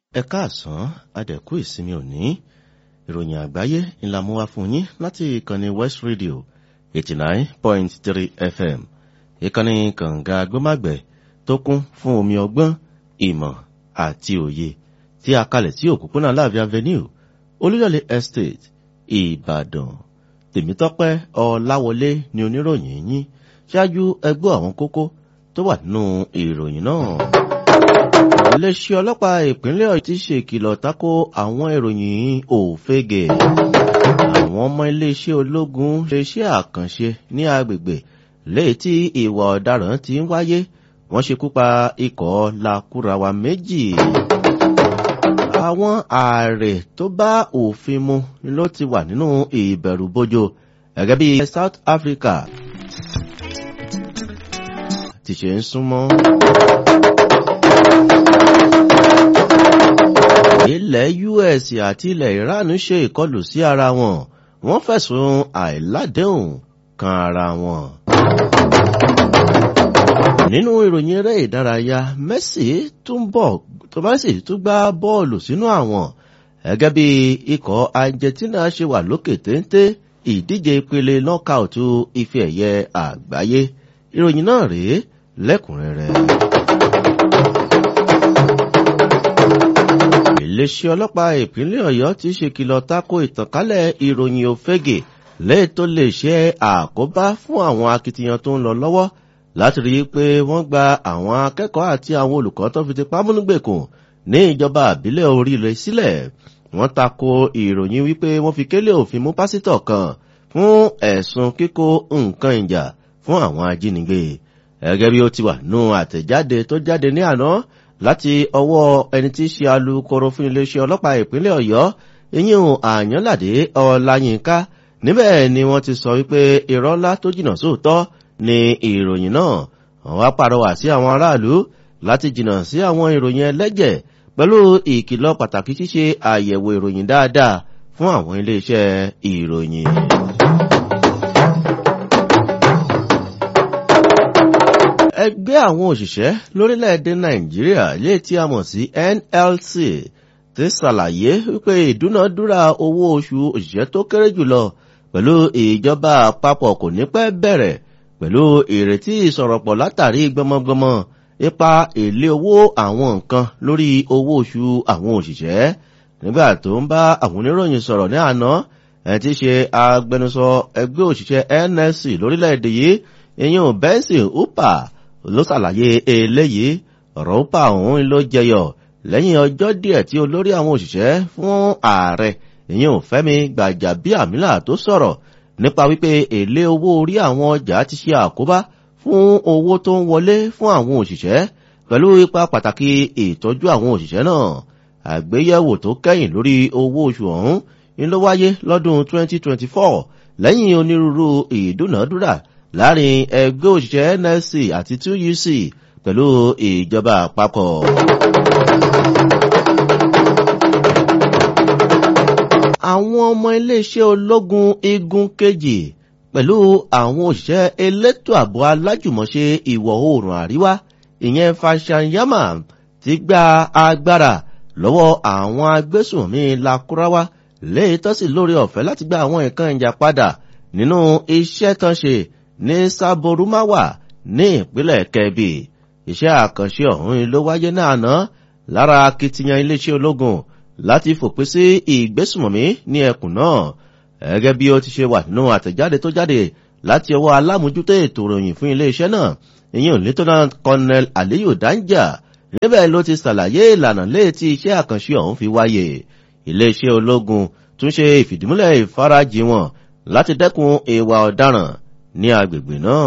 ẹ káàsán adẹ̀kú ìsinmi òní ìròyìn àgbáyé ńlá mú wá fún yín láti ìkànnì west radio eighty nine point three fm ìkànnì kànga gbọ́màgbẹ̀ tó kún fún omi ọgbọ́n ìmọ̀ àti òye tí a kalẹ̀ sí òpópónà láàbí avenue olúyọ̀lé estate ìbàdàn tèmítọ́pẹ́ ọláwọlé ni oníròyìn yín ṣáájú ẹgbẹ́ àwọn kókó tó wà nínú ìròyìn náà iléeṣẹ́ ọlọ́pàá ìpínlẹ̀ ọ̀yọ́ ti ṣe ìkìlọ̀ tako àwọn ìròyìn òfegè àwọn ọmọ iléeṣẹ́ ológun iléeṣẹ́ àkànṣe ní agbègbè léyìí tí ìwà ọ̀daràn ti ń wáyé wọ́n ṣekú pa ikọ̀ lakúrawa méjì àwọn ààrẹ tó bá òfin mu ló ti wà nínú ìbẹ̀rùbojo gẹ́gẹ́ bí south africa ti ṣe ń súnmọ́. ilẹ̀ us àti ilẹ̀ iran ṣe ìkọlù sí ara wọn wọ́n fẹ̀sùn àìládéhùn kan ara wọn. nínú ìròyìn eré ìdárayá messi tún bọ̀ tó bá sì tún gbá bọ́ọ̀lù sínú àwọn gẹ́gẹ́ bí ikọ̀ argentina ṣe wà lókè téńté ìdíje ìpele nọ́kàùtù ife ẹ̀yẹ àgbáyé ìròyìn náà rèé lẹ́kùnrẹ́rẹ́. iléeṣẹ́ ọlọ́pàá ìpínlẹ̀ ọ̀yọ́ ti ṣèkìlọ̀ tako ìtànkálẹ̀ ìròyìn òfegè lẹ́yìn tó lè ṣe àkóbá fún àwọn akitiyan tó ń lọ lọ́wọ́ láti rí i pé wọ́n gba àwọn akẹ́kọ̀ọ́ àti àwọn olùkọ́ tó fi ti pámúnúgbèkùn ní ìjọba àbílẹ̀ oríire sílẹ̀ wọ́n tako ìròyìn wípé wọ́n fi kélé òfin mú pásítọ̀ kan fún ẹ̀sùn kíkó nǹkan ìjà fún àwọn ajínigbé gẹ́gẹ́ bí ó ti wà nù àtẹ̀jáde tó jáde ní àná láti ọwọ́ ẹni tí í ṣe alukoro fún iléeṣẹ́ ọlọ́pàá ìpínlẹ̀ ọ̀yọ́ ìyíhun àyànládé ọláyínká níbẹ̀ ni wọ́n ti sọ wípé irọ́ ńlá tó jìnnà sóòótọ́ ni ìròyìn náà wọ́n wá pàrọwà sí àwọn aráàlú láti jìnnà sí àwọn ìròyìn ẹlẹ́jẹ̀ pẹ̀lú ìkìlọ̀ pàtàkì ṣíṣe àyẹ̀wò ìròyìn dáadáa fún àwọn iléeṣẹ́ ìròyìn. ẹgbẹ́ àwọn òṣìṣẹ́ lórílẹ̀‐èdè nàìjíríà lè tí a mọ̀ sí nlc ti ṣàlàyé wípé ìdúnàdúrà owó oṣù òṣìṣẹ́ tó kéré jùlọ pẹ̀lú ìjọba àpapọ̀ kò ní pẹ́ bẹ̀rẹ̀ pẹ̀lú ìrètí ìsọ̀rọ̀pọ̀ látàrí gbọmọgbọmọ ipa èlé owó àwọn nǹkan lórí owó oṣù àwọn òṣìṣẹ́ nígbà tó ń bá àwọn oníròyìn sọ̀rọ̀ ní àná ẹ̀ ti ṣe agbẹnusọ ẹgbẹ́ òṣìṣẹ́ nlc lórílẹ̀‐èdè yìí ìyẹn benson upa ló ṣàlàyé eléyìí ọ̀rọ̀ upa òun ló jẹyọ lẹ́yìn ọjọ́ díẹ̀ tí olórí àwọn òṣìṣẹ́ fún ààrẹ ìyẹn fẹ́mi gbàjàbíàmílà tó sọ̀rọ̀ nípa wípé èlé owó orí àwọn ọjà ti ṣe àkóbá fún owó tó ń wọlé fún àwọn òṣìṣẹ́ pẹ̀lú ipa pàtàkì ìtọ́jú àwọn òṣìṣẹ́ náà àgbéyẹ̀wò tó kẹ́yìn lórí owó oṣù ọ̀hún ni ló wáyé lọ́dún 2024 lẹ́yìn onírúurú ìdúnàádúrà láàrin ẹgbẹ́ òṣìṣẹ́ nlc àti 2uc pẹ̀lú ìjọba àpapọ̀. àwọn ọmọ iléeṣẹ́ ológun igun kejì pẹ̀lú àwọn òṣìṣẹ́ elétò ààbò alájùmọ̀ṣe ìwọ̀ oòrùn àríwá ìyẹn fashanyama ti gba agbára lọ́wọ́ àwọn agbésùnmí lakurawa léyìí tó sì lórí ọ̀fẹ́ láti gba àwọn nǹkan ìjà padà nínú iṣẹ́ tán ṣe ní sáborumáwà ní ìpínlẹ̀ kẹbì iṣẹ́ àkànṣe ọ̀hún ló wáyé náà ná lára akitiyan iléeṣẹ́ ológun láti fòpin sí ìgbésùmọ̀mí ní ẹkùn náà gẹ́gẹ́ bí ó ti ṣe wà nínú àtẹ̀jáde tó jáde láti ọwọ́ alámójútó ètò ìròyìn fún iléeṣẹ́ náà ìyẹn lieutenant colonel aliyu danja níbẹ̀ ló ti ṣàlàyé ìlànà léètí iṣẹ́ àkànṣe ọ̀hún fi wáyé iléeṣẹ́ ológun tún ṣe ìfìdímúlẹ̀ ìfarajì wọn láti dẹ́kun ìwà ọ̀daràn ní agbègbè náà.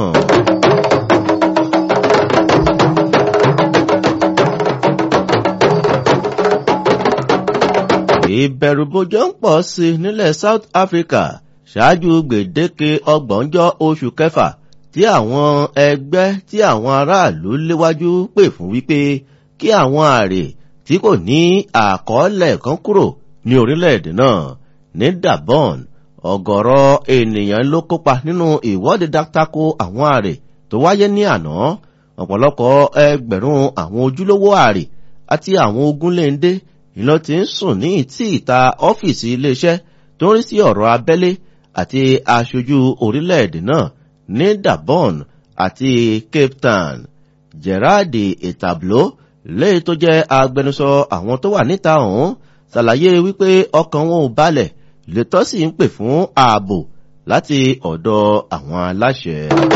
ìbẹ̀rùbojo ń pọ̀ sí i nílẹ̀ south africa ṣáájú gbèdéke ọgbọ̀njọ́ oṣù kẹfà tí àwọn ẹgbẹ́ tí àwọn aráàlú léwájú pè fún wípé kí àwọn ààrẹ tí kò ní àkọọ́lẹ̀ kan kúrò ní orílẹ̀-èdè náà ní dabon ọ̀gọ̀rọ̀ ènìyàn ló kópa nínú ìwọ́de dáktákó àwọn ààrẹ tó wáyé ní àná ọ̀pọ̀lọpọ̀ ẹgbẹ̀rún àwọn ojúlówó ààrẹ àti àwọn ogunléndé ìlọ ti ń sùn ní ìtì ìta ọ́fíìsì iléeṣẹ́ tó ń rí sí ọ̀rọ̀ abẹ́lé àti aṣojú orílẹ̀-èdè náà ní Gabon àti Cape Town Gerard Etablo léyìí tó jẹ́ agbẹnusọ àwọn tó wà níta ọ̀hún ṣàlàyé wípé ọkàn wọn ò balẹ̀ lẹ́tọ́ sì ń pè fún ààbò láti ọ̀dọ̀ àwọn aláṣẹ.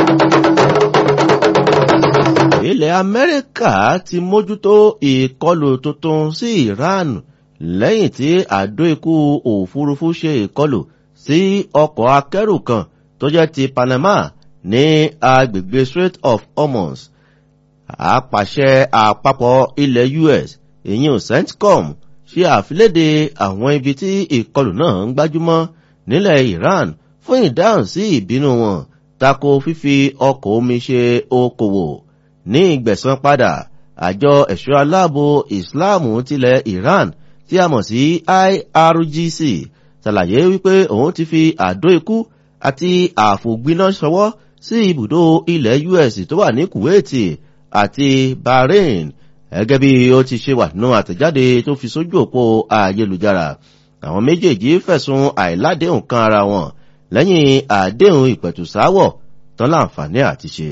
ilẹ̀ Amẹ́ríkà ti mójútó ìkọlù tuntun sí Iran lẹ́yìn tí àdó ikú òfurufú ṣe ìkọlù sí ọkọ̀ akẹ́rù kan tó jẹ́ ti Panama ní agbègbè Strait of Hormuz. àpàṣẹ àpapọ̀ ilẹ̀ US ìyẹn CENTCOM ṣe àfiléde àwọn ibi tí ìkọlù náà ń gbájúmọ́ nílẹ̀ Iran fún ìdáhùn sí ìbínú wọn tako fífi ọkọ̀ omi ṣe okòwò ní ìgbẹ̀san padà àjọ ẹ̀ṣọ́ aláàbò ìsìláàmù tilẹ̀ Iran tí a mọ̀ sí IRGC ṣàlàyé wípé òun ti fi àdó ikú àti àfògbiná ṣọwọ́ sí ibùdó ilẹ̀ US tó wà ní Kuwait àti Bahrain gẹ́gẹ́ bí ó ti ṣe wà nínú àtẹ̀jáde tó fi sójú òpó ayélujára àwọn méjèèjì fẹ̀sùn àìládéhùn kan ara wọn lẹ́yìn àdéhùn ìpẹ̀tùsáwọ̀ tán láǹfààní àti ṣe.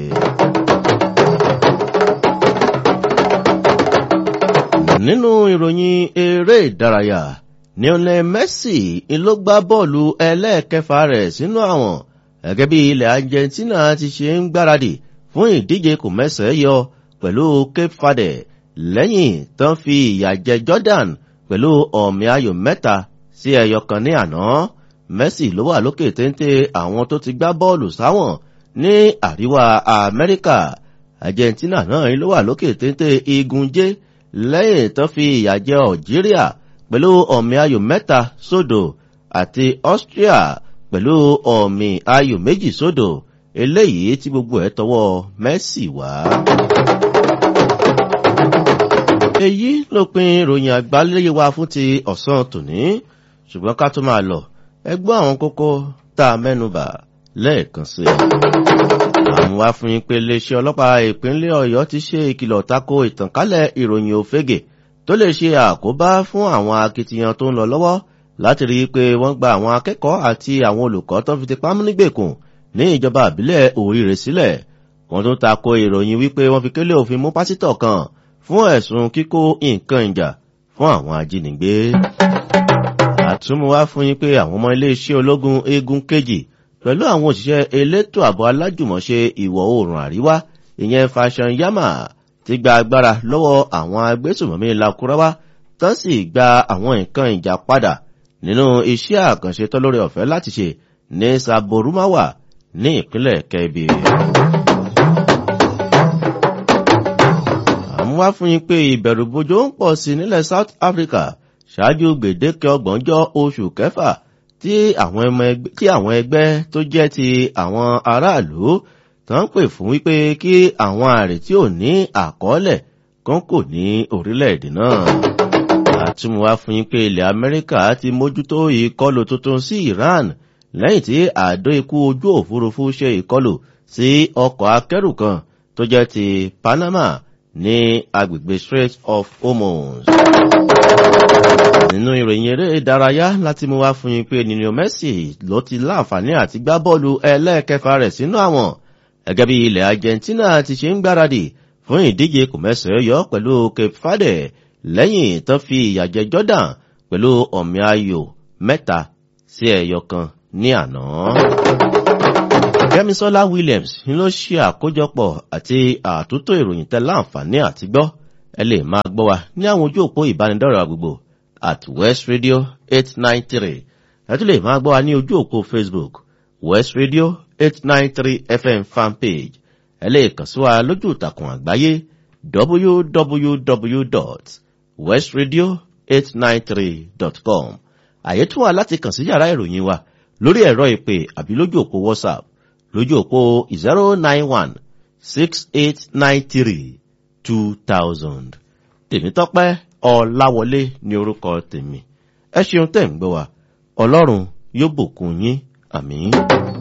nínú ìròyìn eré ìdárayá Lionel Messi ló gbá bọ́ọ̀lù ẹlẹ́ẹ̀kẹfà rẹ̀ sínú àwọn gẹ́gẹ́ bí ilẹ̀ Argentina ti ṣe ń gbáradì fún ìdíje kò mẹ́sẹ̀ yọ pẹ̀lú Cape Verde lẹ́yìn tán fi ìyà jẹ Jordan pẹ̀lú ọ̀mì ayò mẹ́ta sí ẹyọ kan ní àná Messi ló wà lókè téńté àwọn tó ti gbá bọ́ọ̀lù sáwọn ní àríwá Amẹ́ríkà Argentina náà ló wà lókè téńté igun J lẹ́yìn tán fi ìyà jẹ Algeria pẹ̀lú ọ̀mì ayò mẹ́ta sódò àti Austria pẹ̀lú ọ̀mì ayò méjì sódò eléyìí tí gbogbo ẹ̀ tọwọ́ Messi wá. èyí ló pin ìròyìn àgbáléyé wa fún ti ọ̀sán tòní ṣùgbọ́n ká tó máa lọ ẹ gbọ́ àwọn kókó tá a mẹ́nubà lẹ́ẹ̀kan sí i. àwọn wá fún yín pé iléeṣẹ́ ọlọ́pàá ìpínlẹ̀ Ọ̀yọ́ ti ṣe ìkìlọ̀ tako ìtànkálẹ̀ ìròyìn òfegè tó lè ṣe àkóbá fún àwọn akitiyan tó ń lọ lọ́wọ́ láti rí i pé wọ́n gba àwọn akẹ́kọ̀ọ́ àti àwọn olùkọ́ tó fi ti pamọ́ nígbèkùn ní ìjọba àbílẹ̀ Òrìrè sílẹ̀ wọ́n tún tako ìròyìn wípé wọ́n fi kélé òfin mú pásítọ̀ kan fún ẹ̀sùn kíkó nǹkan ìjà fún àwọn ajínigbé. àtúmọ̀ wá fún yín pé àwọn ọmọ iléeṣẹ́ ológun eégún kejì pẹ̀lú àwọn òṣìṣẹ́ elétò ààbò alájùmọ̀ṣe ìwọ̀ oòrùn àríwá ìyẹn fashion yama ti gba agbára lọ́wọ́ àwọn agbésùmọ̀mí lakurawa tán sì gba àwọn nǹkan ìjà padà nínú iṣẹ́ àkànṣe tọ́lórí ọ̀fẹ́ láti ṣe ní saborumawa ní ìpínlẹ̀ kẹbì. àmú wá fún yín pé ìbẹ̀rùbojo ń pọ̀ sí nílẹ̀ South Africa ṣáájú gbèdéke ọgbọ̀njọ́ oṣù kẹfà tí àwọn ẹgbẹ́ tó jẹ́ ti àwọn aráàlú tó ń pè fún wípé kí àwọn ààrẹ tí ò ní àkọọ́lẹ̀ kan kò ní orílẹ̀-èdè náà. àtúmọ̀ wá fún yín pé ilẹ̀ Amẹ́ríkà ti mójútó ìkọlù tuntun sí Iran lẹ́yìn tí àdó ikú ojú òfurufú ṣe ìkọlù sí ọkọ̀ akẹ́rù kan tó jẹ́ ti Panama ní agbègbè Strait of Hormuz. nínú ìròyìn eré ìdárayá láti mú wá fún yín pé Lionel Messi ló ti láǹfààní àti gbá bọ́ọ̀lù ẹlẹ́ẹ̀kẹfà rẹ̀ sínú àwọn gẹ́gẹ́ bí ilẹ̀ Argentina ti ṣe ń gbáradì fún ìdíje kòmẹ́sẹ̀ yọ pẹ̀lú Cape Verde lẹ́yìn tó fi ìyà jẹ Jordan pẹ̀lú ọ̀mì ayò mẹ́ta sí ẹyọ kan ní àná. Kẹ́misọ́lá Williams ni ló ṣe àkójọpọ̀ àti àtúntò ìròyìn tẹ́ láǹfààní àti gbọ́ ẹ lè máa gbọ́ wa ní àwọn ojú òpó ìbánidọ́rẹ̀ àgbègbè at West Radio eight nine three ẹ tún lè máa gbọ́ wa ní ojú òpó Facebook West Radio eight nine three FM fanpage ẹ lè kàn sí wa lójú ìtàkùn àgbáyé www.westradio893.com àyè tún wà láti kàn sí yàrá ìròyìn wa lórí ẹ̀rọ ìpè àbí lójú òpó WhatsApp lójú òpó zero nine one six eight nine three two thousand tèmítọ́pẹ́ ọláwọlé ní orúkọ tèmi ẹ ṣeun tẹ̀ ń gbọ́ wa ọlọ́run yóò bùkún yín àmín.